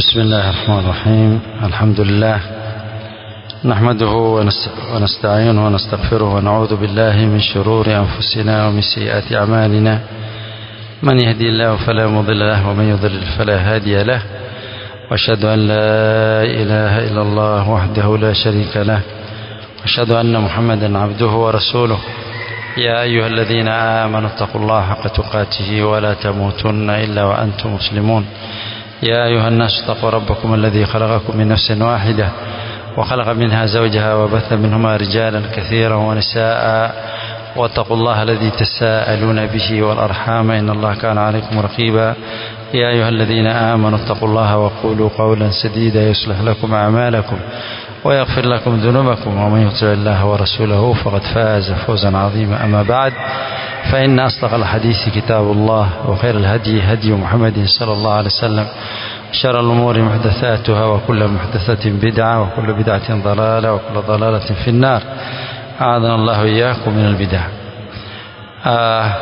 بسم الله الرحمن الرحيم الحمد لله نحمده ونستعينه ونستغفره ونعوذ بالله من شرور أنفسنا ومن سيئات أعمالنا من يهدي الله فلا مضل له ومن يضلل فلا هادي له واشهد أن لا إله إلا الله وحده لا شريك له واشهد أن محمدا عبده ورسوله يا أيها الذين آمنوا اتقوا الله حق تقاته ولا تموتن إلا وأنتم مسلمون يا أيها الناس اتقوا ربكم الذي خلقكم من نفس واحدة وخلق منها زوجها وبث منهما رجالا كثيرا ونساء واتقوا الله الذي تساءلون به والأرحام إن الله كان عليكم رقيبا يا أيها الذين آمنوا اتقوا الله وقولوا قولا سديدا يصلح لكم أعمالكم ويغفر لكم ذنوبكم ومن يطع الله ورسوله فقد فاز فوزا عظيما أما بعد فإن أصدق الحديث كتاب الله وخير الهدي هدي محمد صلى الله عليه وسلم شر الأمور محدثاتها وكل محدثة بدعة وكل بدعة ضلالة وكل ضلالة في النار أعاذنا الله إياكم من البدع آه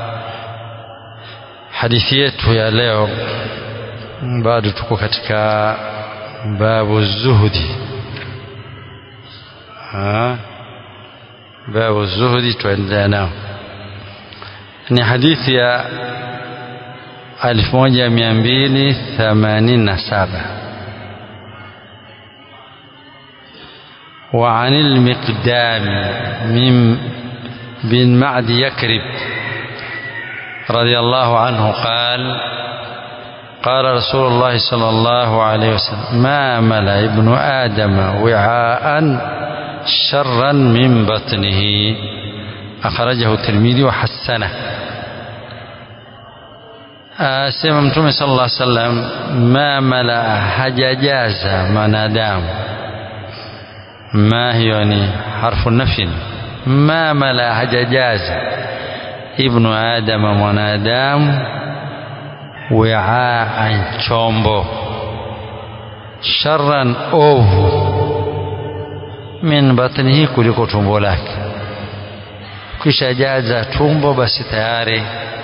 hadithi yetu ya leo bado tuko katika babu zuhudi ha? babu zuhudi tuendelea nao ni hadithi ya 1287 وعن المقدام من بن معد يكرب رضي الله عنه قال قال رسول الله صلى الله عليه وسلم ما ملأ ابن آدم وعاء شرا من بطنه أخرجه الترمذي وحسنه asema mtume sallallahu alaihi wasallam ma mala hajajaza mwanadamu ma hiyo ni harfu nafin ma mala hajajaza ibnu adama mwanadamu wiaan chombo sharran ovu min batnihi kuliko tumbo lake kisha jaza tumbo basi tayari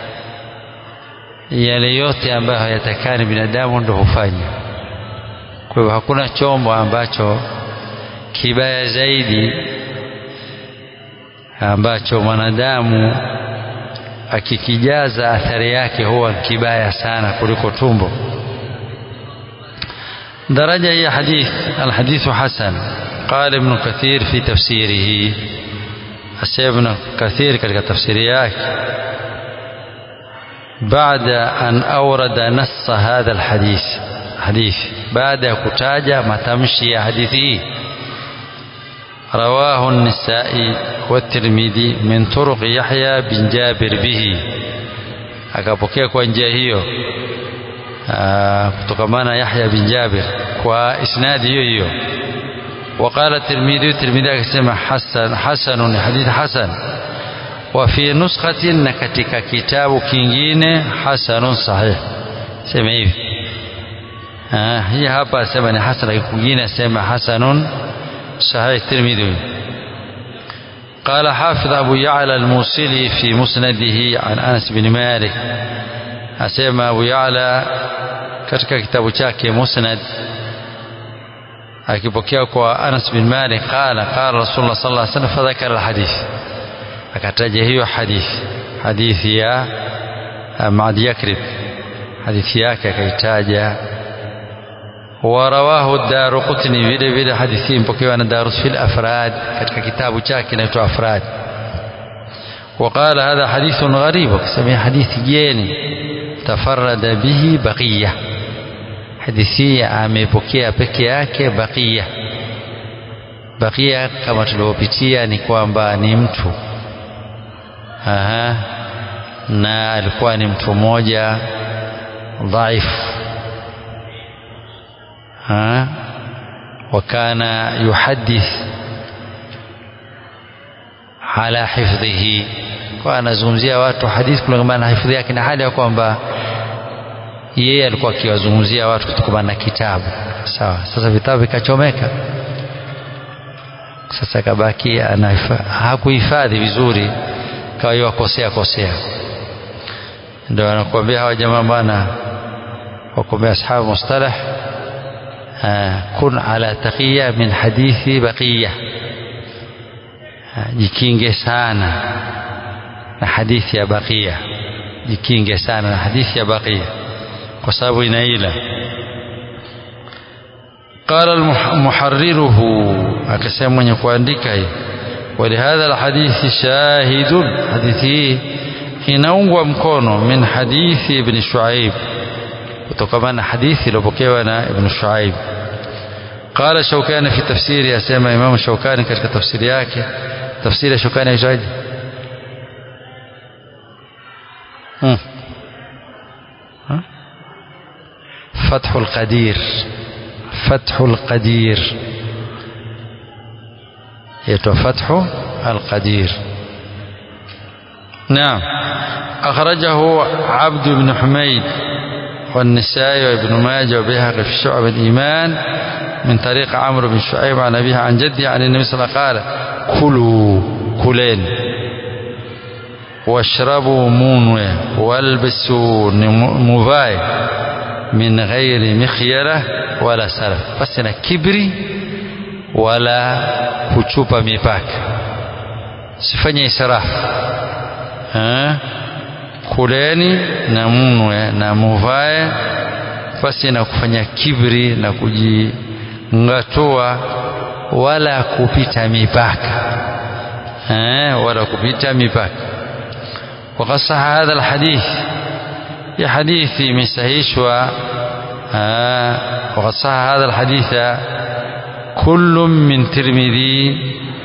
yale yote ambayo hayatakani binadamu ndo hufanya kwa hivyo hakuna chombo ambacho kibaya zaidi ambacho mwanadamu akikijaza athari yake huwa kibaya sana kuliko tumbo daraja ya hadith alhadithu hasan قال ابن كثير في تفسيره أسير ابن كثير katika tafsiri yake بعد أن أورد نص هذا الحديث حديث بعد كتاجة متمشي حديثه رواه النسائي والترمذي من طرق يحيى بن جابر به akapokea kwa njia hiyo kutokamana Yahya bin Jabir kwa isnadi hiyo hiyo وقال الترمذي الترمذي akasema hasan hasanun hadith hasan وفي نسخة نكتك كتاب كينجين حسن صحيح سمع hivi hii hapa sema ni hasan kwingine sema hasanun sahih tirmidhi قال حافظ أبو يعلى الموصلي في مسنده عن أنس بن مالك أسمى أبو يعلى katika kitabu chake musnad akipokea kwa Anas bin Malik qala qala Rasulullah sallallahu alaihi wasallam fadhakara alhadith akataja hiyo hadithi hadithi ya Maad Yakrib hadithi yake akaitaja ورواه الدار قطني vile vile hadithi mpokewa na Darus fil Afrad katika kitabu chake kinaitwa Afrad وقال هذا حديث غريب وكسمي حديث جيني تفرد به بقية hadithi amepokea peke yake Baqiya Baqiya kama tulivyopitia ni kwamba ni mtu aha na alikuwa ni mtu mmoja dhaifu ha wakana yuhadith ala hifdhihi kwa anazungumzia watu hadithi kulingana na hifadhi yake na hali ya kwamba yeye alikuwa akiwazungumzia watu kutokana na kitabu sawa sasa vitabu vikachomeka sasa kabaki hakuhifadhi vizuri kawa wakosea kosea ndio anakuambia hawa jamaa bwana wakomea ashabu mustalah kun ala taqiya min hadithi baqiya jikinge sana na hadithi ya baqiya jikinge sana na hadithi ya baqiya kwa sababu inaila qala muharriruhu akasema mwenye kuandika hii ولهذا الحديث شاهد حديثه inaungwa mkono min hadithi ibn Shuaib kutokana na hadithi iliyopokewa na ibn Shuaib قال شوكاني في تفسيره asema Imam Shawkani katika tafsiri yake tafsiri ya Shawkani aitwaje hmm. فتح القدير فتح القدير يتو فتح القدير نعم أخرجه عبد بن حميد والنسائي وابن ماجه وبيهقي في شعب الإيمان من طريق عمرو بن شعيب عن أبيه عن جده عن النبي صلى الله عليه وسلم قال كلوا كلين واشربوا منوي والبسوا مفاي من غير مخيلة ولا سلف بس أنا كبري ولا kuchupa mipaka sifanye israfu kuleni na mnwe na muvae pasi na kufanya kibri na kujingatua wala kupita mipaka wala kupita mipaka وقد صح هذا الحديث يا حديثي من سهيشوا وقد صح هذا الحديث كل من ترمذي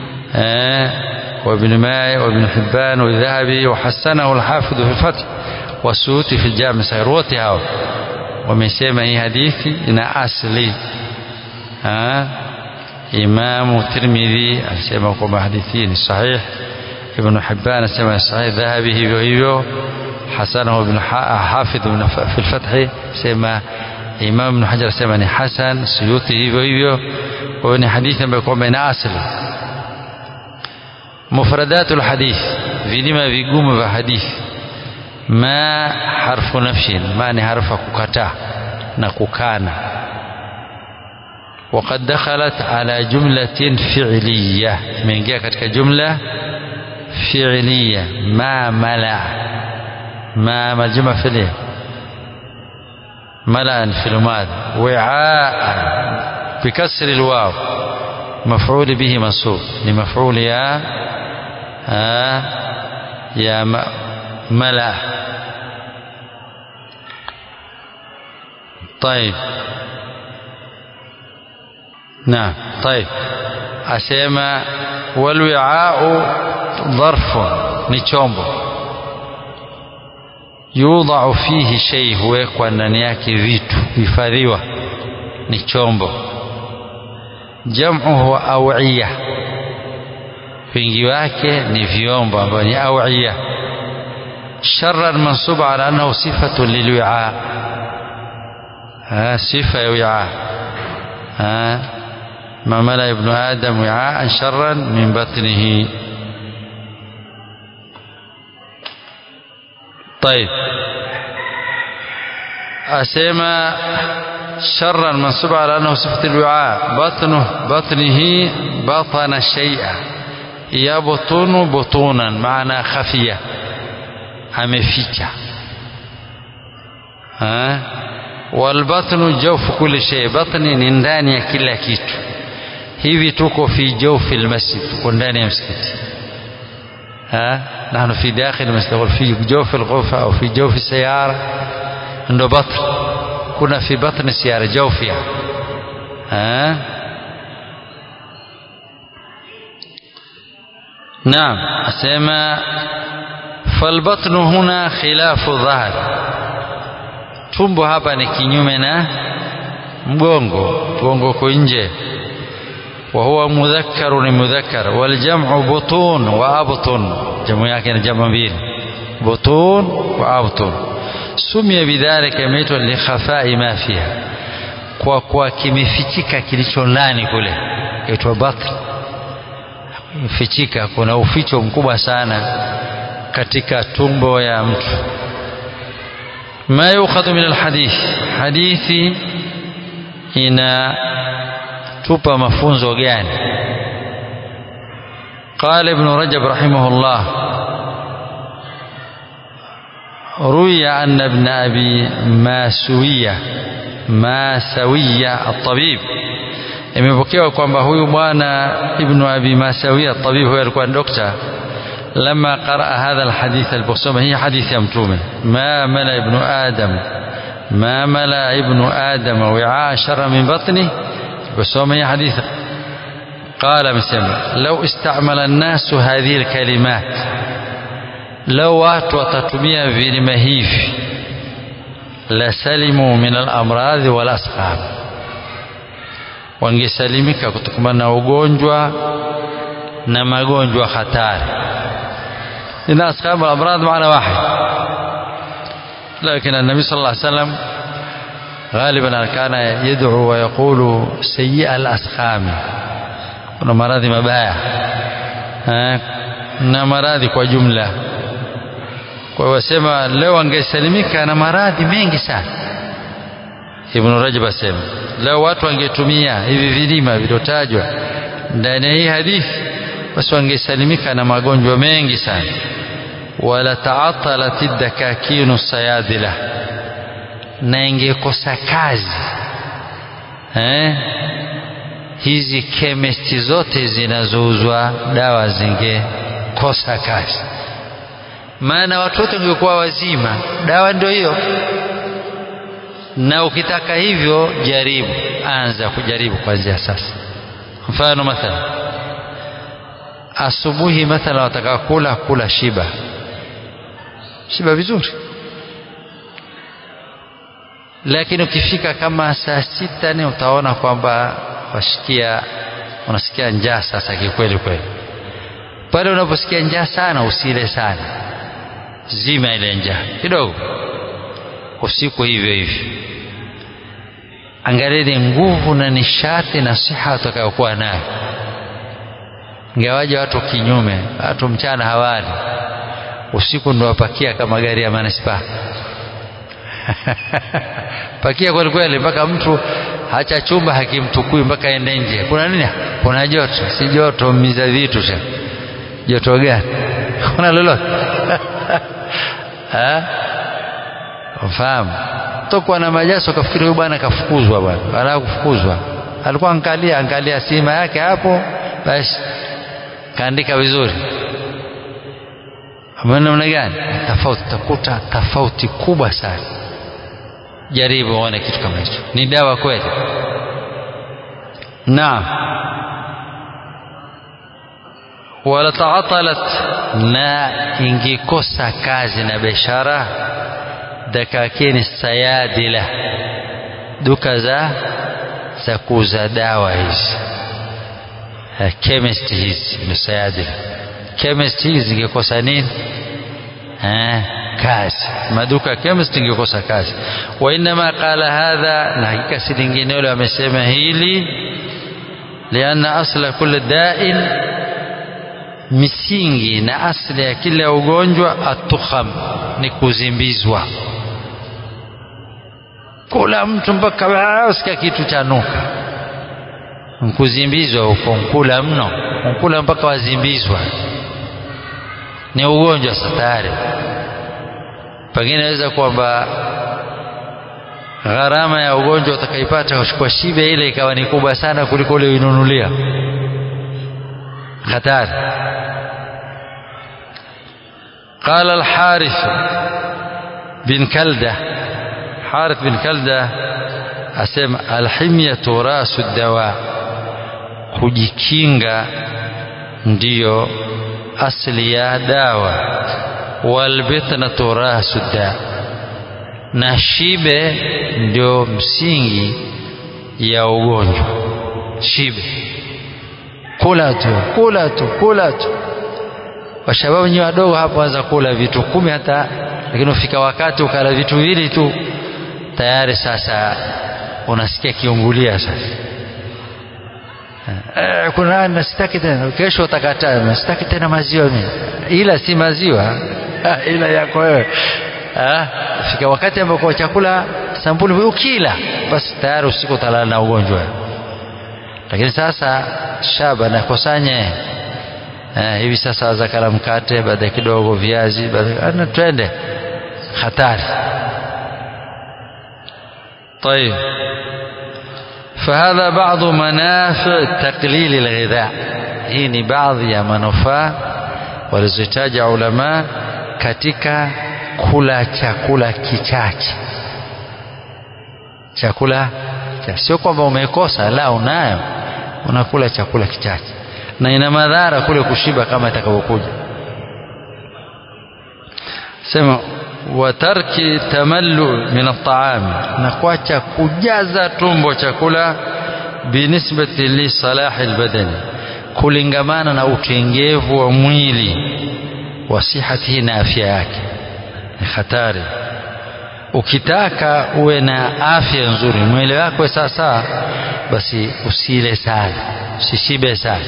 وابن ماي وابن حبان والذهبي وحسنه الحافظ في الفتح والسيوطي في الجامع الصغير wote hao wamesema hii hadithi ina asli Imamu Tirmidhi alisema kwamba hadithi ni sahih Ibn Hibban anasema ni sahih Dhahabi hivyo hivyo hasanahu Ibn Hafidh fi al-Fath sema Imam Ibn Hajar asema ni hasan Suyuti hivyo hivyo kwa hiyo ni hadithi ambayo kwamba ina asli مفردات الحديث vilima vigumu vya hadithi ma harfu nafshin ma ni harfa kukataa na kukana وقد دخلت على جملة فعلية imeingia katika jumla فعلية ما ملأ ما مجمع فعلية ملأ في الماضي وعاء بكسر الواو مفعول به منصوب لمفعول يا آه يا ملأ طيب نعم طيب أسيما والوعاء ظرف نيشومبو يوضع فيه شيء huwekwa ndani yake vitu hifadhiwa ni chombo jam'uhu awiya wingi wake ni vyombo ambavyo ni awiya sharran mansuba ala annahu sifatu lilwi'a sifa ya wi'a ما ملأ ابن آدم وعاء شرا من بطنه طيب أسيما شرا منصوب على أنه صفة الوعاء بطنه بطنه بطن الشيء يبطن بطونا معنى خفية ameficha walbatnu jawfu kulli shay batni ni ndani ya kila kitu hivi tuko fi jawfi almasjid tuko ndani ya msikiti نحن في داخل المسجد في جوف الغرفة أو في جوف السيارة عنده بطن كنا في بطن السيارة جوفها ها نعم أسمى فالبطن هنا خلاف الظهر tumbo hapa ni kinyume na mgongo mgongo uko nje وهو مذكر لمذكر والجمع بطون وأبطن جمع yake ni jamu mbili بطون وأبطن سمي بذلك imeitwa likhafai ma fiha kwa kwa kimefichika kilicho ndani kule itwa batn fichika kuna uficho mkubwa sana katika tumbo ya mtu ما يؤخذ من الحديث حديثي inatupa mafunzo gani قال ابن رجب رحمه الله روي أن ابن أبي ماسوية ماسوية الطبيب imepokewa kwamba huyu bwana ibnu abi masawia tabib huyo alikuwa dokta lama qaraa hadha alhadith aliposoma hii hadithi ya mtume ma mala ibnu adam ma mala ibnu adam wiaa shara min batni aliposoma hii hadithi قال amesema lau istamala an-nasu hadhihi al-kalimat lau watu watatumia vilima hivi la salimu min al-amradhi wal asqam wangesalimika kutokana na ugonjwa na magonjwa hatari ina asqam al-amrad maana wahid لكن النبي صلى الله عليه وسلم غالبا كان يدعو ويقول سيء الأسقام kuna maradhi mabaya eh, na maradhi kwa jumla kwa hiyo wasema leo angesalimika na maradhi mengi sana Ibn Rajab asema leo watu wangetumia hivi vilima viliotajwa ndani ya hii hadithi basi wangesalimika na magonjwa mengi sana wala taatalat dakakinu sayadila na ingekosa kazi eh hizi kemesti zote zinazouzwa dawa zingekosa kazi maana watu wote wangekuwa wazima dawa ndio hiyo na ukitaka hivyo jaribu anza kujaribu kuanzia sasa mfano mathalan asubuhi mathalan wataka kula kula shiba shiba vizuri lakini ukifika kama saa sita ni utaona kwamba washikia unasikia njaa sasa kikweli kweli pale unaposikia njaa sana usile sana zima ile njaa kidogo usiku hivyo hivyo angalieni nguvu na nishati na siha utakayokuwa nayo ingawaje watu kinyume watu mchana hawali usiku ndo wapakia kama gari ya manispaa pakia kweli kweli mpaka mtu hacha chumba hakimtukui mpaka ende nje kuna nini kuna joto si joto miza vitu sha joto gani kuna lolote ufahamu tokwa na majaso kafikiri huyu bwana kafukuzwa bwana anataka kufukuzwa alikuwa angalia angalia sima yake hapo basi kaandika vizuri namna gani tofauti takuta tofauti kubwa sana jaribu uone kitu kama hicho ni dawa kweli naam wala taatalat na ingikosa kazi na biashara dakakini sayadila duka za za kuuza dawa hizi chemist hizi ni sayadila chemist hizi ingekosa nini eh kazi maduka chemist ingekosa kazi wa inma qala hadha na hakika si linginelo amesema hili lianna asla kulli da'in misingi na asli ya kila ugonjwa atukham ni kuzimbizwa kula mtu mpaka usikia kitu cha nuka nkuzimbizwa huko nkula mno nkula mpaka wazimbizwa ni ugonjwa satari pengine naweza kwamba gharama ya ugonjwa utakaipata kwa shibe ile ikawa ni kubwa sana kuliko ule uinunulia hatari قال الحارث بن كلدة حارث بن كلدة أسمى الحمية راس الدواء kujikinga ndiyo asli ya dawa walbitnatu rasu da na shibe ndio msingi ya ugonjwa shibe kula tu kula tu kula tu washababu wenyewe wadogo hapo anza kula vitu kumi hata lakini ufika wakati ukala vitu viwili tu tayari sasa unasikia kiungulia sasa eh, kuna nasitaki tena kesho utakataa nasitaki tena maziwa mimi ila si maziwa ila yako wewe fika wakati ambapo chakula sampuli ukila basi tayari usiku utalala na ugonjwa lakini sasa shaba nakusanye eh, hivi sasa zakala mkate baadaye kidogo viazi baadaye twende hatari طيب فهذا بعض منافع تقليل الغذاء hii ni baadhi ya manufaa walizotaja ulama katika kula chakula kichache chakula sio kwamba umekosa la unayo unakula chakula kichache na ina madhara kule kushiba kama itakavyokuja sema watarki tamallu min at-ta'am na kuacha kujaza tumbo chakula binisbati li salahi al-badani kulingamana na utengevu wa mwili wa sihatihi na afya yake ni hatari ukitaka uwe na afya nzuri mwili wako sawasawa basi usile sana usishibe sana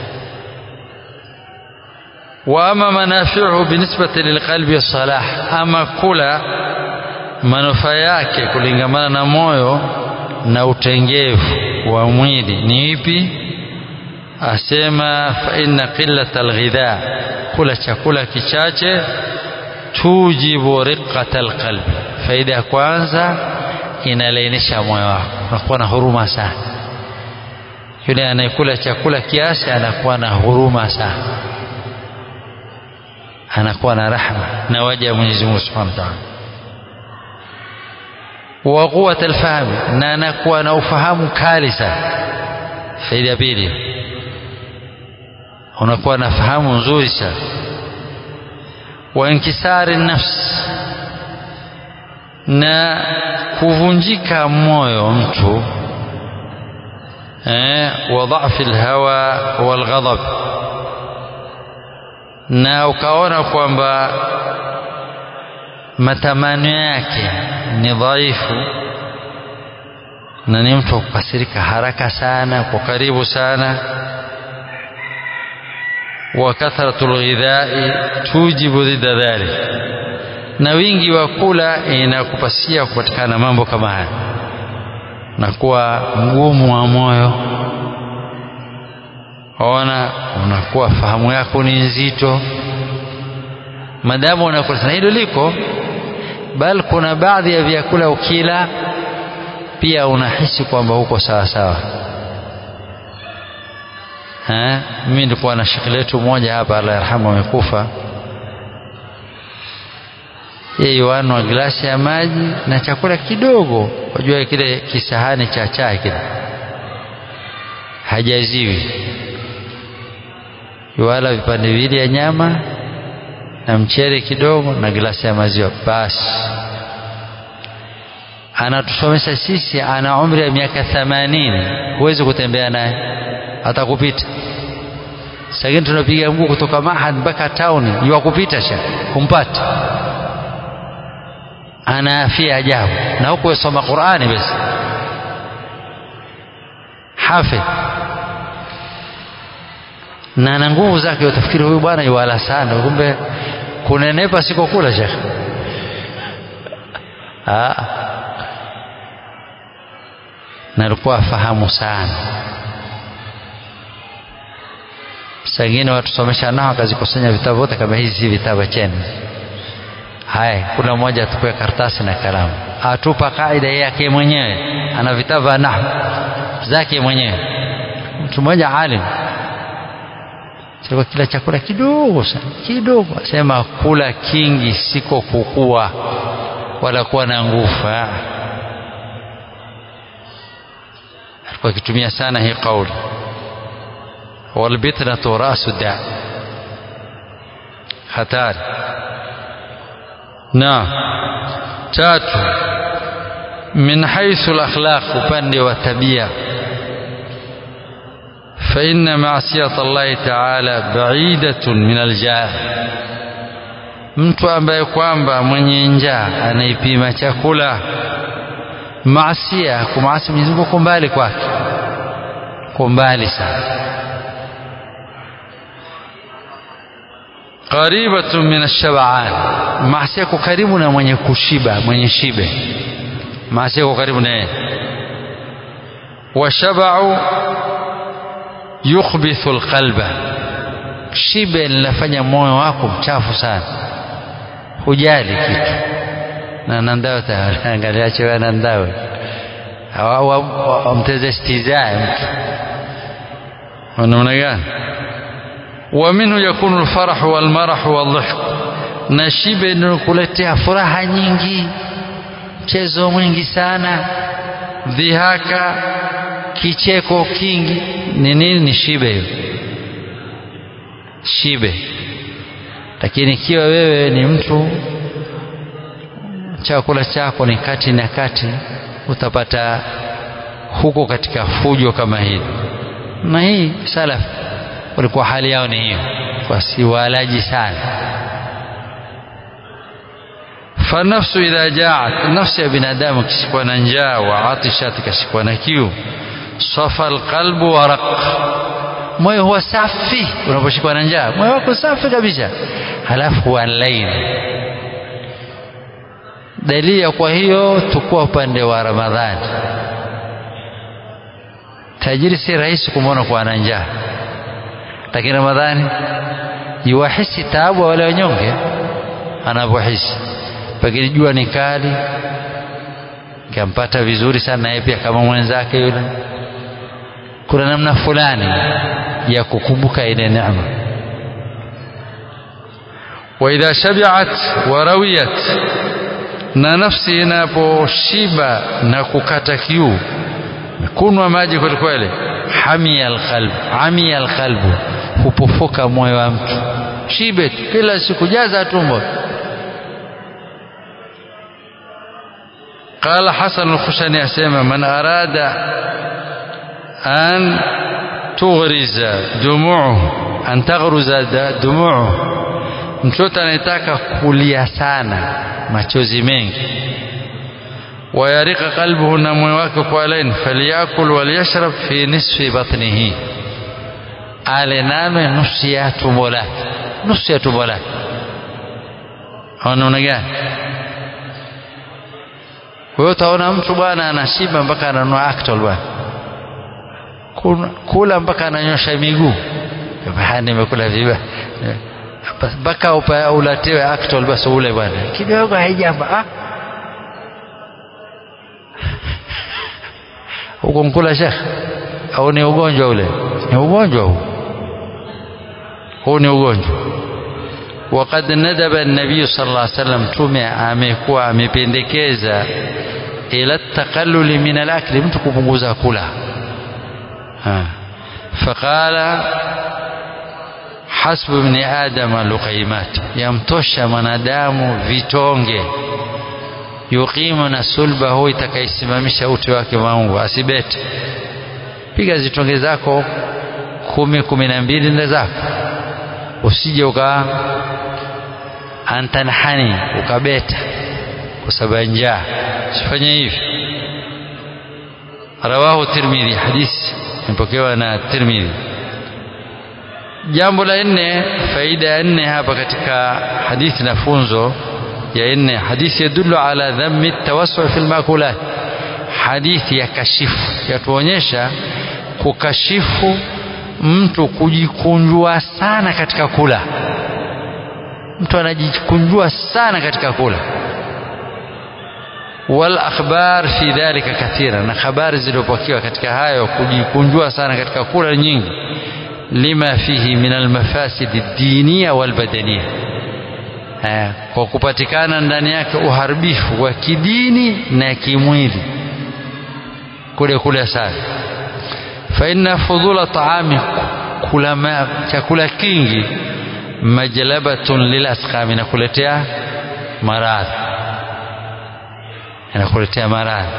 واما منافعه بالنسبه للقلب والصلاح اما kula manufaa yake kulingamana na moyo na utengevu wa mwili ni ipi asema fa inna qillata alghidha kula chakula kichache tujibu riqata alqalbi faida ya kwanza inalainisha moyo wako unakuwa na huruma sana yule anayekula chakula kiasi anakuwa na huruma sana anakuwa na rahma na waja wa Mwenyezi Mungu Subhanahu wa Ta'ala wa quwwat alfahm na anakuwa na ufahamu kali sana faida ya pili unakuwa na fahamu nzuri sana wa inkisari nafs na kuvunjika moyo mtu eh, wa dhafi alhawa walghadab na ukaona kwamba matamanio yake ni dhaifu na ni mtu wa kukasirika haraka sana kwa karibu sana wa kathratu lghidhai tujibu dhida dhalik na wingi wa kula inakupasia kupatikana mambo kama haya na kuwa mgumu wa moyo ona unakuwa fahamu yako ni nzito madamu unakula na hilo liko bal kuna baadhi ya vyakula ukila pia unahisi kwamba uko sawa sawa mimi nilikuwa na shekhi letu mmoja hapa Allah yarhamu amekufa yeye wanwa glasi ya maji na chakula kidogo wajua kile kisahani cha chai kile hajaziwi wala vipande viwili ya nyama na mchele kidogo na glasi ya maziwa basi anatusomesha sisi ana umri ya miaka themanini huwezi kutembea naye atakupita sakini tunapiga mguu kutoka mahad mpaka tauni iwa kupita sha kumpata ana afya ajabu na huku wesoma qurani basi hafidh na na nguvu zake utafikiri huyu bwana yuwala sana kumbe kunenepa siko kula shekhe na alikuwa afahamu sana sangine watusomesha nao akazikusanya vitabu vyote kama hizi si vitabu cheni haya kuna mmoja atukue karatasi na kalamu atupa kaida yake mwenyewe ana vitabu vya nahwu zake mwenyewe mtu mmoja alim Sasa kila chakula kidogo sana kidogo, asema kula kingi siko kukua wala kuwa na nguvu. Alikuwa akitumia sana hii kauli, walbitnatu rasu da, hatari. Na tatu, min haithu al-akhlaq, upande wa tabia فإن معصية الله تعالى بعيدة من الجاه mtu ambaye kwamba mwenye njaa anaipima chakula maasia kumaasi Mwenyezi Mungu mbali kwake kwa mbali sana qaribatun min ash-shab'an maasia karibu na mwenye kushiba mwenye shibe maasi yako karibu na yeye washabau yukhbithu alqalba shibe linafanya moyo wako mchafu sana hujali kitu na nandao taangalia chewe nandao wamteze stizae mtu ونمنا gani ومنه يكون الفرح والمرح والضحك na shibe inakuletea furaha nyingi mchezo mwingi sana dhihaka kicheko kingi ni nini ni shibe hiyo shibe lakini ikiwa wewe ni mtu chakula chako ni kati na kati utapata huko katika fujo kama hili na hii salaf walikuwa hali yao ni hiyo wasiwalaji sana فالنفس إذا جاعت النفس يا بنادم كشكونا نجا وعطشت كشكونا كيو صفى القلب ورق moyo huwa safi unaposhikwa na njaa moyo wako safi kabisa halafu huwa laini dalili ya kwa hiyo tukua upande wa ramadhani tajiri si rahisi kumwona kuwa na njaa lakini ramadhani yuwahisi taabu wale wanyonge anapohisi pengine jua ni kali kampata vizuri sana naye pia kama mwenzake yule kuna namna fulani ya kukumbuka ile neema waidha shabiat warawiyat na nafsi inaposhiba na kukata kiu kunwa maji kwelikweli hamia alqalb amia alqalbu hupofoka moyo wa mtu shibe kila siku jaza tumbo قال حسن الخشني أسيما من أراد أن تغرز دموعه أن تغرز دموعه mtoto anayetaka kulia sana machozi mengi wayarika qalbuhu na moyo wake kwa laini falyakul walyashrab fi nisfi batnihi ale name nusu ya tumbo lake nusu ya tumbo lake anaona gani kwa hiyo utaona mtu bwana anashiba mpaka ananua Actol bwana kula mpaka ananyosha miguu nimekula viba mpaka ulatewe Actol basi ule bwana kidogo haijamba ah huko mkula shekh au ni ugonjwa ule ni ugonjwa huu huu ni ugonjwa وقد ندب النبي صلى الله عليه وسلم tume amekuwa amependekeza ila taqallul min al-akli mtu kupunguza kula faqala hasbu ibn adam luqaymat yamtosha mwanadamu vitonge yuqimu na sulbahu itakaisimamisha uti wake maungu asibete piga zitonge zako kumi kumi na mbili nda zako usije uka antanhani ukabeta kwa sababu njaa usifanye hivi rawahu tirmidhi hadithi imepokewa na tirmidhi jambo la nne faida ya nne hapa katika hadithi na funzo ya nne hadithi yadullu ala dhammi tawassu fi almakulat hadithi ya kashifu yatuonyesha kukashifu mtu kujikunjua sana katika kula mtu anajikunjua sana katika kula wal akhbar fi dhalika kathira na habari zilizopokewa katika hayo kujikunjua sana katika kula nyingi lima fihi min almafasid ad-diniya wal badaniya kwa kupatikana ndani yake uharibifu wa kidini na kimwili kule kule sana fa inna fudula taami kula chakula kingi majlabatun lilasqam inakuletea maradhi inakuletea maradhi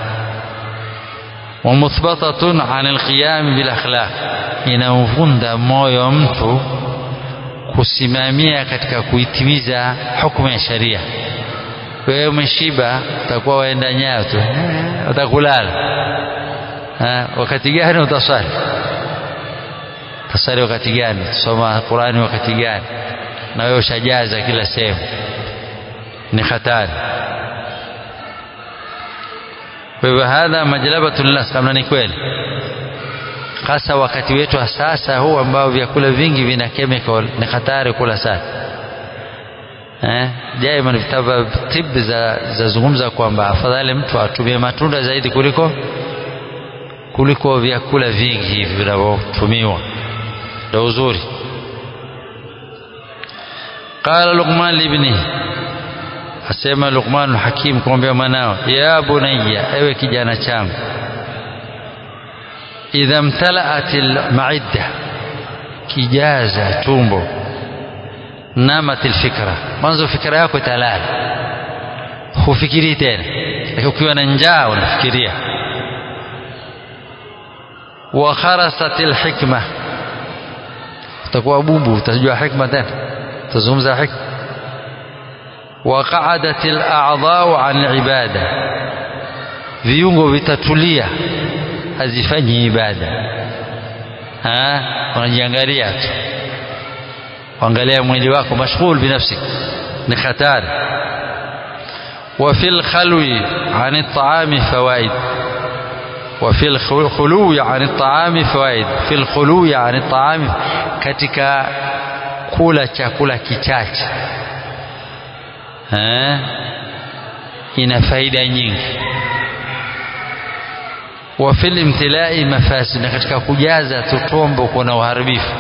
ومثبطة عن القيام بالأخلاق inamvunda moyo mtu kusimamia katika kuitimiza hukumu ya sharia wewe umeshiba utakuwa waenda nyayo tu utakulala wakati gani utaswali utaswali wakati gani tusoma Qurani wakati gani na wewe ushajaza kila sehemu ni hatari kwa hivyo hadha majlabatu lnas kama ni kweli hasa wakati wetu wa sasa huu ambao vyakula vingi vina chemical ni hatari kula sana eh, daima vitabu vya tibu za zazungumza kwamba afadhali mtu atumie matunda zaidi kuliko kuliko vyakula vingi hivi vinavyotumiwa ndio uzuri qala luqman libnihi asema luqman hakim kumwambia mwanao ya bunayya ewe kijana changu idha mtalaat almaidda kijaza tumbo namat alfikra mwanzo fikra yako italala hufikirii tena lakini ukiwa na njaa unafikiria wa kharasat alhikma utakuwa bubu utajua hikma tena utazungumza hikma wa qa'adat al'a'dha'u 'an al'ibada viungo vitatulia hazifanyi ibada ha unajiangalia tu angalia mwili wako mashghul binafsi ni hatari وفي الخلو عن الطعام فوائد وفي الخلو عن الطعام فوائد في الخلو عن الطعام katika kula chakula kichache eh ina faida nyingi wa fil imtilai mafasid na katika kujaza tutombo kuna uharibifu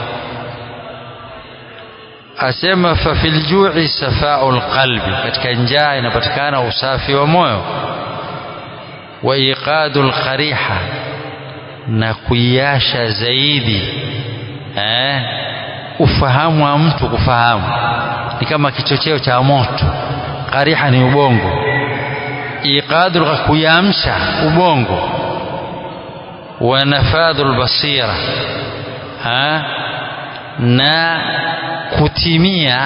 asema fa fil ju'i safa'ul qalbi katika njaa inapatikana usafi wa moyo wa iqadul qariha na kuiasha zaidi eh ufahamu wa mtu kufahamu ni kama kichocheo cha moto qariha ni ubongo iqadul kuyamsha ubongo wa nafadhul basira ha na kutimia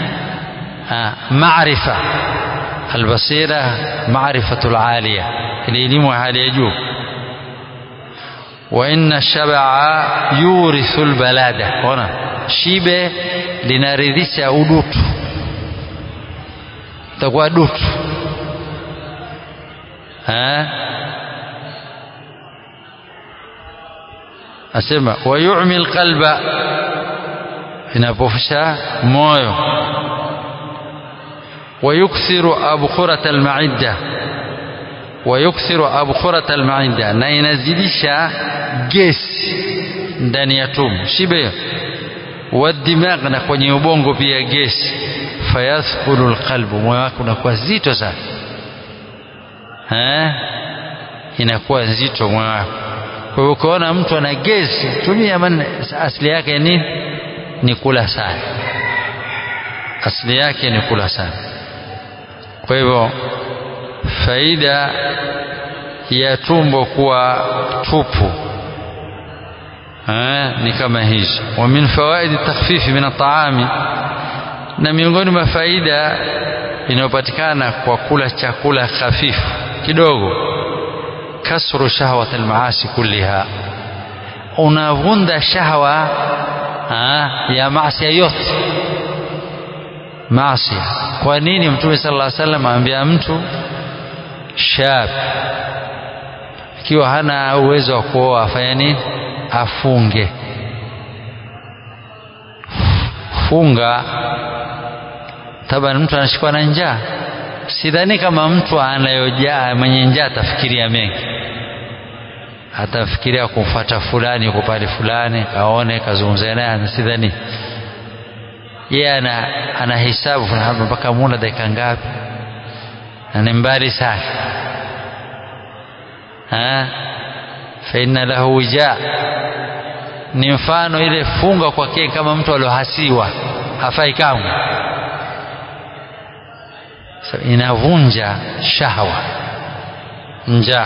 maarifa albasira maarifatul aliya elimu hali ya juu wa inna shab'a yurithu albalada ona shibe linaridhisha udutu takuwa dutu ha asema wa yu'mi alqalba inapofisha moyo ويكثر أبخرة المعدة ويكثر أبخرة المعدة na inazidisha gesi ndani ya tumbo shibe wadimag na kwenye ubongo pia gesi fayathqulu alqalbu moyo wako unakuwa zito sana eh inakuwa nzito moyo wako kwa hiyo ukiona mtu ana gesi tumia man asili yake nini ni kula sana asili yake ni kula sana kwa hivyo faida ya tumbo kuwa tupu eh, ni kama hizo wa min fawaidi takhfifi min ataami na miongoni mwa faida inayopatikana kwa kula chakula hafifu kidogo kasru shahwat almaasi kulliha unavunda shahwa ya maasi yote maasi kwa nini mtume sallallahu alaihi wasallam aambia mtu shab ikiwa hana uwezo wa kuoa afanye nini afunge funga taban mtu anashikwa na njaa sidhani kama mtu anayojaa mwenye njaa atafikiria mengi atafikiria kumfuata fulani yuko pale fulani kaone kazungumza naye sidhani yeye ana ana hisabu hapa mpaka muda dakika ngapi na ni mbali sana ha fa inna lahu wija ni mfano ile funga kwake kama mtu aliohasiwa hafai kamwe so, inavunja shahwa njaa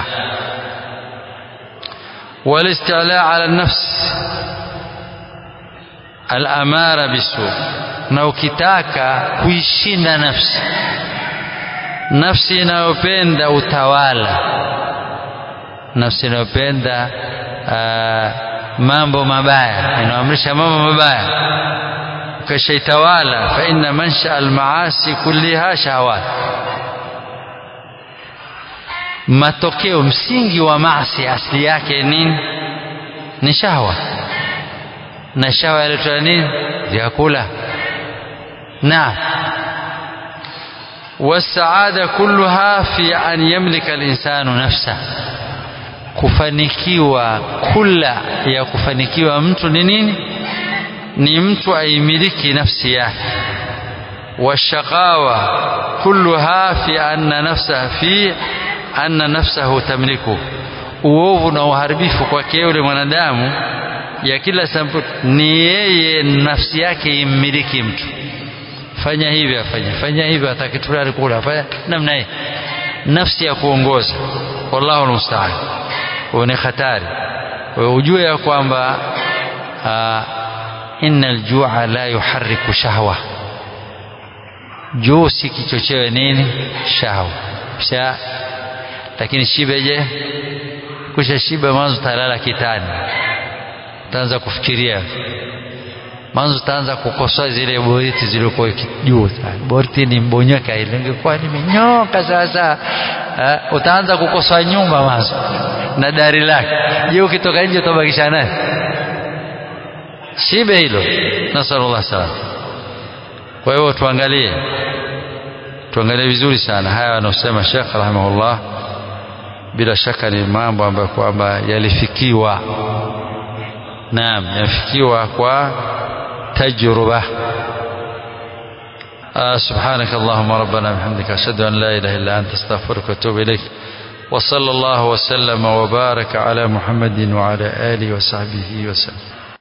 والاستعلاء على النفس الأمارة بالسوء na ukitaka kuishinda nafsi nafsi inayopenda utawala nafsi inayopenda mambo mabaya inaamrisha mambo mabaya ukishaitawala fa inna mansha almaasi kulliha shahawat matokeo msingi wa maasi asili yake nini ni shahwa na shahwa yaletwa nini vyakula naam والسعادة كلها في أن يملك الإنسان نفسه kufanikiwa kula ya kufanikiwa mtu ni nini ni mtu aimiliki nafsi yake washaqawa kulluha fi anna nafsaha fi anna nafsahu tamliku uovu na uharibifu kwake yule mwanadamu ya kila sampuli ni yeye nafsi yake immiliki mtu fanya hivi afanye fanya hivi atakitulali kula fanya namna hii nafsi ya kuongoza wallahu almusta'an ni hatari ujue ya kwamba inna aljua la yuharriku shahwa juu si kichochewe nini shahwa sha lakini shibe je kusha shiba mwanzo talala kitani utaanza kufikiria mwanzo utaanza kukosoa zile boriti zilikuwa juu boriti ni mbonyoka ile ingekuwa nimenyoka sasa uh, utaanza kukosoa nyumba mwanzo na dari lake je ukitoka nje utabakisha naye shibe hilo nasallallahu salam kwa hiyo tuangalie tuangalie vizuri sana haya wanaosema Sheikh rahimahullah bila shaka ni mambo ambayo kwamba yalifikiwa naam yafikiwa kwa تجربة آه سبحانك اللهم ربنا بحمدك أشهد أن لا إله إلا أنت استغفرك وأتوب إليك وصلى الله وسلم وبارك على محمد وعلى آله وصحبه وسلم